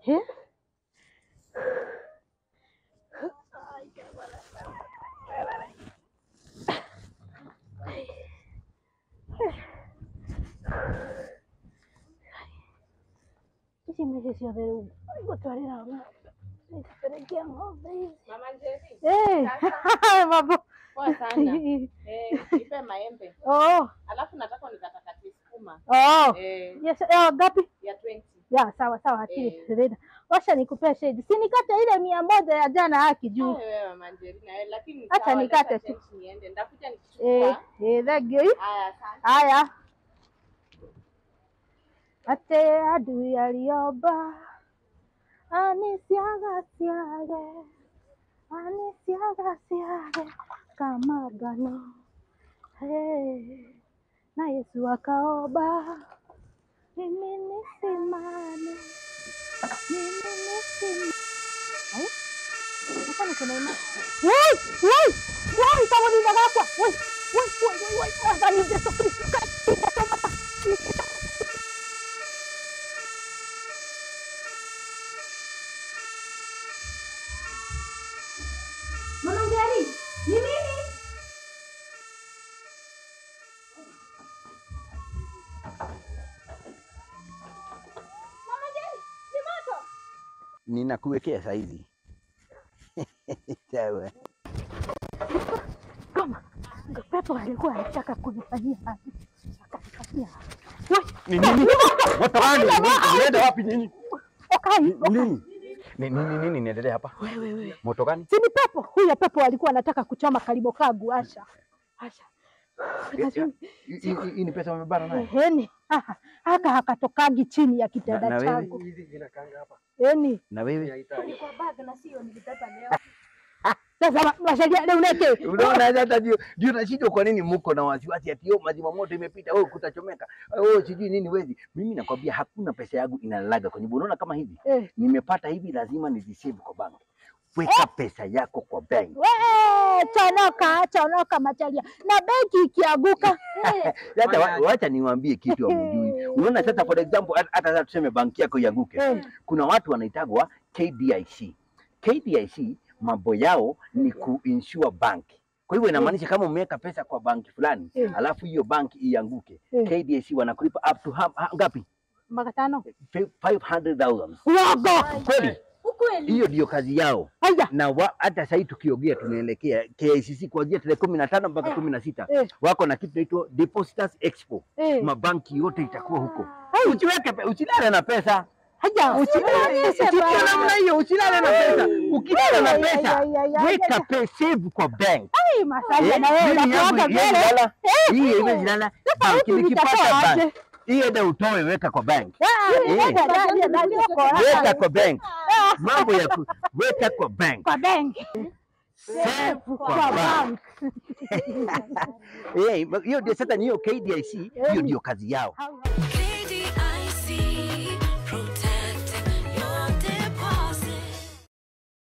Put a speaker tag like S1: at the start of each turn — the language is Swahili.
S1: Eh? Hizi mezi ciothe rĩu igũtwarĩra ng'ombe nĩcipelekea ng'ombe hizi
S2: Mama Njeri.
S1: Eh, mambo
S2: Poa sana. Eh, nipe maembe.
S1: oh,
S2: Alafu nataka nikatakati sukuma.
S1: oh.
S2: Eh,
S1: Yes, eh, ngapi?
S2: ya 20.
S1: Ya, sawa sawa, akili
S2: Eh.
S1: Serena. Wacha nikupea shade. Si nikate ile mia moja ya jana haki juu.
S2: Wewe Mama Njeri na wewe lakini
S1: Acha
S2: sawa,
S1: nikate
S2: leta
S1: tu.
S2: change niende. Ndakuja
S1: Eh,
S2: nikichukua.
S1: eh, thank you.
S2: Haya, asante.
S1: Haya. Ate adui aliomba anisiaga siage anisiaga siage kama gano hey. Na Yesu akaomba mimi nisimame mimi nisimame Ai, hapa niko na imani. Woi, woi, woi, kama ninagakwa. Woi, woi, woi, woi, woi. Sasa ni Yesu Kristo katika tomata. Mama Njeri, ni mimi. Mama Njeri, ni moto.
S3: ninakuwekea saizi sawa.
S1: Kama pepo alikuwa anataka kunifanyia hapi. Akanifanyia.
S3: Ni nini? Moto gani? Unaenda wapi nini?
S1: Okai,
S3: Nini? Ni nini nini inaendelea hapa?
S1: wewe wewe.
S3: Moto gani?
S1: Si ni pepo? Huyo pepo alikuwa anataka kuchoma karibu kagu Asha. Asha. Lazima-
S3: Hii- hii- Hii ni pesa umebana naye?
S1: Eheni. Aha. Haka hakatokagi chini ya
S3: Na-
S1: kitanda
S3: na wewe?
S1: changu. Eni.
S3: Na wewe?
S1: Sasa ma- masharia leo neke.
S3: Unaona hata ndio ndio nashindwa kwa nini mko na wasiwasi ati yo maji moto imepita wewe kutachomeka. Wewe sijui nini wezi. Mimi nakwambia hakuna pesa yangu inalaga kwenye unaona kama hivi.
S1: Eh.
S3: Nimepata hivi lazima nizisave kwa bank. Weka pesa yako kwa bank.
S1: We, chonoka, chonoka machalia. Na benki ikianguka. eh,
S3: Sasa wa- wacha niwaambie kitu hamjui. Unaona sasa for example hata- hata sasa tuseme banki yako ianguke.
S1: Eh.
S3: Kuna watu wanaitagwa KDIC. KDIC mambo yao ni kuinsure bank. Kwa hivyo inamaanisha kama umeweka pesa kwa banki fulani
S1: Eh.
S3: alafu hiyo banki ianguke,
S1: Eh.
S3: KDIC wanakulipa up to ha, ha, ngapi?
S1: Maka tano.
S3: Fi- 500,000.
S1: Uogo.
S3: Kweli?
S1: Ukweli.
S3: Hiyo ndio kazi yao.
S1: Haya.
S3: Na wa, hata sahii tukiongea tunaelekea KICC kuanzia tarehe kumi na tano mpaka kumi na sita
S1: Eh.
S3: wako na kitu inaitwa Depositors Expo.
S1: Eh.
S3: Mabanki yote itakuwa huko.
S1: Hai.
S3: Usiweke pe- usilale na pesa.
S1: Haya.
S3: Usilale usilale namna hiyo, usilale na pesa. Ukilala na pesa, weka pesa save kwa bank.
S1: Ai, masalia
S3: Eh,
S1: na wewe
S3: mimi yangu
S1: unakuanga
S3: haiwezi
S1: mbele.
S3: lala. Hii haiwezi lala. Bank
S1: huku
S3: nikipata
S1: vitatoa
S3: bank.
S1: aje?
S3: Hii enda utoe weka kwa bank.
S1: Ah,
S3: Eh.
S1: weka ndani, ndani huko.
S3: Weka kwa bank. Mambo ya ku, weka kwa bank.
S1: Kwa benki.
S3: Save kwa
S1: Kwa
S3: bank.
S1: bank.
S3: Eh, hiyo ndio sasa ni hiyo KDIC, hiyo ndio kazi yao.
S1: Hau-